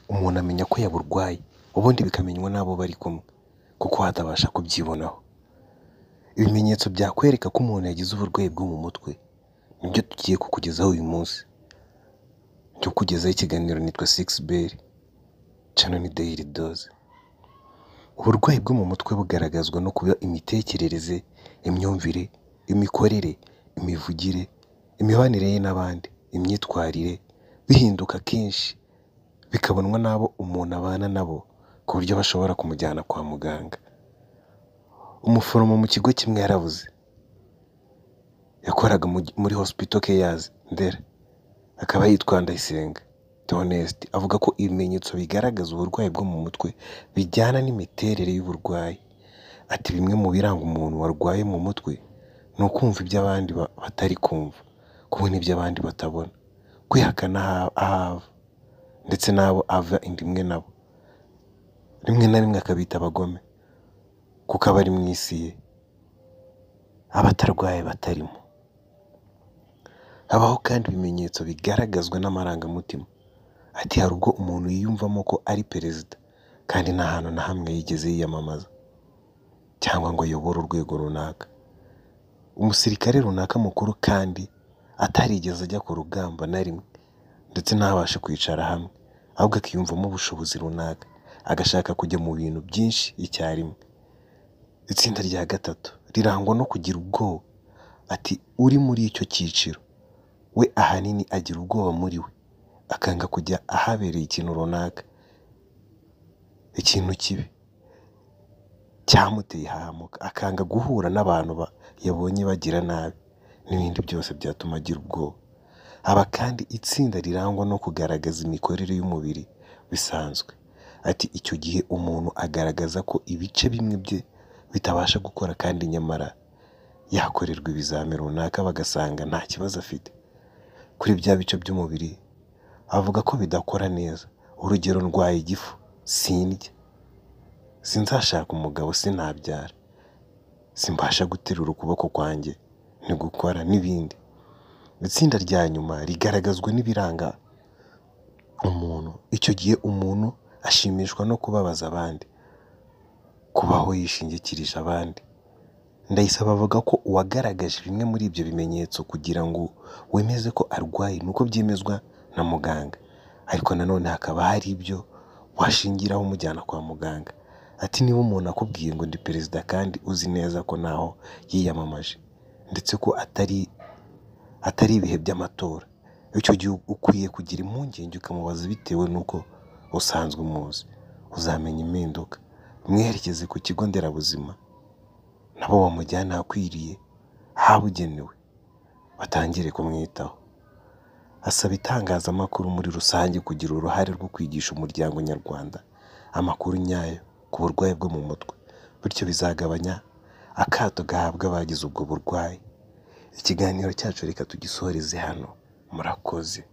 umuntu amenya ko yaburwaye ubundi bikamenywa n'abo bari kumwe kuko atabasha kubyibonaho. Ibimenyetso byakwereka ko umuntu yagize uburwayi bwo mu mutwe nibyo tugiye kukugezaho uyu munsi. Cyo kugezaho ikiganiro nitwa Sixbert cano ni Daily Dose. Uburwayi bwo mu mutwe bugaragazwa no kuba imitekerereze, imyumvire, imikorere, imivugire, imibanire ye n'abandi, imyitwarire bihinduka kenshi bikabonwa n'abo umuntu abana nabo ku buryo bashobora kumujyana kwa muganga. Umuforomo mu kigo kimwe yarabuze, yakoraga muri Hospital Cares Ndera, akaba yitwa Ndayisenga Theoneste, avuga ko ibimenyetso bigaragaza uburwayi bwo mu mutwe bijyana n'imiterere y'uburwayi. Ati bimwe mu biranga umuntu warwaye mu mutwe ni ukumva iby'abandi batari kumva, kubona iby'abandi batabona, kwihakana ahave ndetse n'abo ava inda imwe nabo, rimwe na rimwe akabita abagome kuko aba ari mu isi ye, aba atarwaye batarimo. Habaho kandi ibimenyetso bigaragazwa n'amarangamutima. Ati hari ubwo umuntu yiyumvamo ko ari perezida kandi nta hantu na hamwe yigeze yiyamamaza cyangwa ngo ayobore urwego runaka, umusirikare runaka mukuru kandi atarigeze ajya ku rugamba na rimwe ndetse ntabashe kwicara hamwe, ahubwo akiyumvamo ubushobozi runaka, agashaka kujya mu bintu byinshi icyarimwe. Itsinda rya gatatu rirangwa no kugira ubwoba. Ati uri muri icyo cyiciro we ahanini agira ubwoba muri we, akanga kujya ahabereye ikintu runaka, ikintu kibi cyamuteye ahahamuka, akanga guhura n'abantu yabonye bagira nabi n'ibindi byose byatuma agira ubwoba. Haba kandi itsinda rirangwa no kugaragaza imikorere y'umubiri bisanzwe. Ati icyo gihe umuntu agaragaza ko ibice bimwe bye bitabasha gukora kandi nyamara yakorerwa ibizami runaka bagasanga nta kibazo afite kuri bya bice by'umubiri, avuga ko bidakora neza. Urugero ndwaye igifu, sindya, sinzashaka umugabo, sinabyara, simbasha guterura ukuboko kwanjye, ntigukora n'ibindi. Itsinda rya nyuma rigaragazwa n'ibiranga umuntu. Icyo gihe umuntu ashimishwa no kubabaza abandi, kubaho yishingikirije abandi. Ndayisaba avuga ko uwagaragaje bimwe muri ibyo bimenyetso kugira ngo wemeze ko arwaye ni uko byemezwa na muganga, ariko nanone hakaba hari ibyo washingiraho umujyana kwa muganga. Ati niba umuntu akubwiye ngo ndi perezida kandi uzi neza ko ntaho yiyamamaje ndetse ko atari atari ibihe by'amatora, icyo gihe ukwiye kugira impungenge ukamubaza bitewe n'uko usanzwe umuzi. Uzamenya impinduka, mwerekeze ku kigo nderabuzima nabo bamujyane ahakwiriye ahabugenewe batangire kumwitaho. Asaba itangazamakuru muri rusange kugira uruhare rwo kwigisha umuryango nyarwanda amakuru nyayo ku burwayi bwo mu mutwe, bityo bizagabanya akato gahabwa abagize ubwo burwayi. Ikiganiro cyacu reka tugisoreze hano, murakoze.